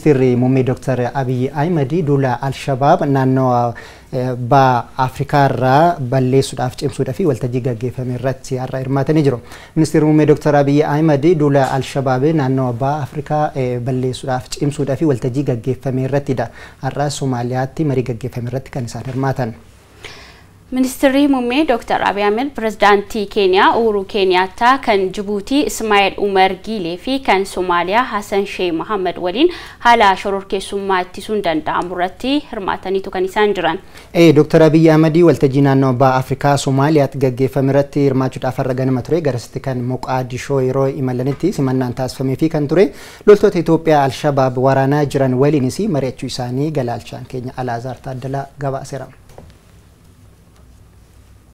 Ministeerri muummee Dr. Abiyyi Ahimad duula Alshabaab naannoo ba'aa Afrikaa irraa balleessuudhaaf cimsuudhaaf waltajjii gaggeeffame irratti har'a hirmaatanii jiru. Ministeerri muummee Dr. Abiyyi Ahimad duula Alshabaab naannoo ba'aa Afrikaa balleessuudhaaf cimsuudhaaf waltajjii gaggeeffame irrattidha. Har'a Somaaliyaatti marii gaggeeffame irratti kan isaan hirmaatan. Ministeerri muummee Dr. Abiy Ahmed pirezidaantii Keeniyaa Uhuru Keeniyaattaa kan Jibuutii Ismaa'eel Umar Giilee fi kan Somaaliyaa Hassan Sheikh Mohammed waliin haala shororkeessummaa ittisuun danda'amu irratti hirmaataniitu kan isaan jiran. Ee Dr. Abiy Ahmed waltajjii naannoo ba'a Afrikaa Somaaliyaatti gaggeeffame irratti hirmaachuudhaaf har'a ganama ture garasitti kan Moqaadishoo yeroo imalanitti simannaan taasifamee fi kan ture loltoota Itoophiyaa Alshabaab waraanaa jiran waliinis mari'achuu isaanii galaalchaan keenya Alaazaar Taaddalaa gabaaseera.